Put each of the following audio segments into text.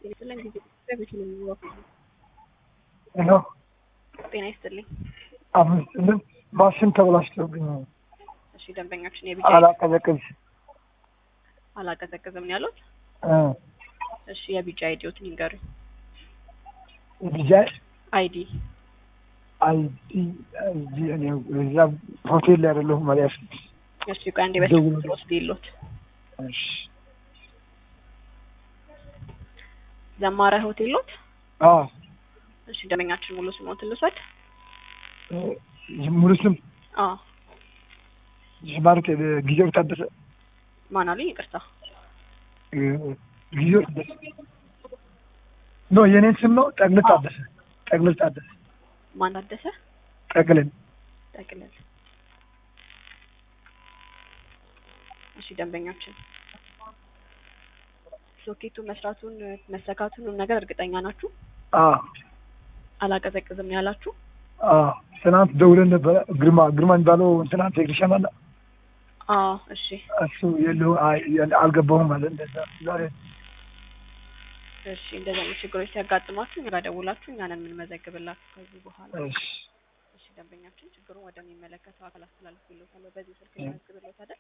ይስጥልኝ ጊዜ በቤት ነው የሚወቅቱ ሄሎ ጤና ይስጥልኝ። አምስትልን ማሽን ተበላሽቶብኝ ነው። እሺ ደንበኛችን የቢጫ አላቀዘቅዝ አላቀዘቅዝም ነው ያሉት። እ እሺ የቢጫ አይዲዎትን ይንገሩኝ። ልጃ አይዲ አይዲ አይዲ እኔ እዛ ሆቴል ላይ አይደለሁም ማለት እሺ ቆይ አንዴ በስልክ ደውሉ። ቁጥር ወስድ ይሎት እሺ ዘማረ ሆቴል ሎት። አዎ እሺ ደንበኛችን ሙሉ ስሞትን ልውሰድ። እ ሙሉ ስም አዎ ማለት ጊዜው ታደሰ ማን አሉኝ? ይቅርታ እ ጊዜው ታደሰ ኖ የኔን ስም ነው ጠቅልል ታደሰ ጠቅልል ታደሰ ማን ታደሰ ጠቅልል ጠቅልል። እሺ ደንበኛችን ሶኬቱ መስራቱን መሰካቱን ነገር እርግጠኛ ናችሁ? አዎ አላቀዘቅዝም ነው ያላችሁ? አዎ ትናንት ደውለን ነበረ ግርማ ግርማ የሚባለው ትናንት ቴክኒሻን አለ አዎ እሺ እሱ የለው አልገባሁም አለ እንደዛ ዛሬ እሺ እንደዚህ አይነት ችግሮች ሲያጋጥሟችሁ እኛ ጋር ደውላችሁ እኛንን የምንመዘግብላችሁ ከዚህ በኋላ እሺ እሺ ደንበኛችን ችግሩን ወደሚመለከተው አካል አስተላልፍልዎታለሁ። በዚህ ስልክ ልመዝግብልዎት አይደል?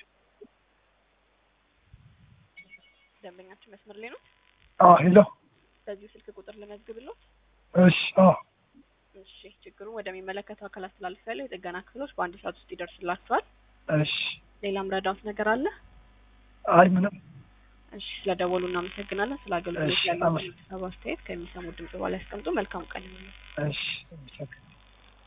ደንበኛችን መስመር ላይ ነው። አዎ ሄሎ በዚሁ ስልክ ቁጥር ልመዝግብልዎት። እሺ አዎ እሺ ችግሩን ወደሚመለከተው አካል አስተላልፌያለሁ። የጥገና ክፍሎች በአንድ ሰዓት ውስጥ ይደርስላችኋል። እሺ ሌላም ረዳት ነገር አለ? አይ ምንም እሺ ስለደወሉ እናመሰግናለን። ስለ አገልግሎት እሺ፣ ያለው አመሰግናለሁ። አስተያየት ከሚሰሙት ድምጽ በኋላ ያስቀምጡ። መልካም ቀን ይሁንልዎት። እሺ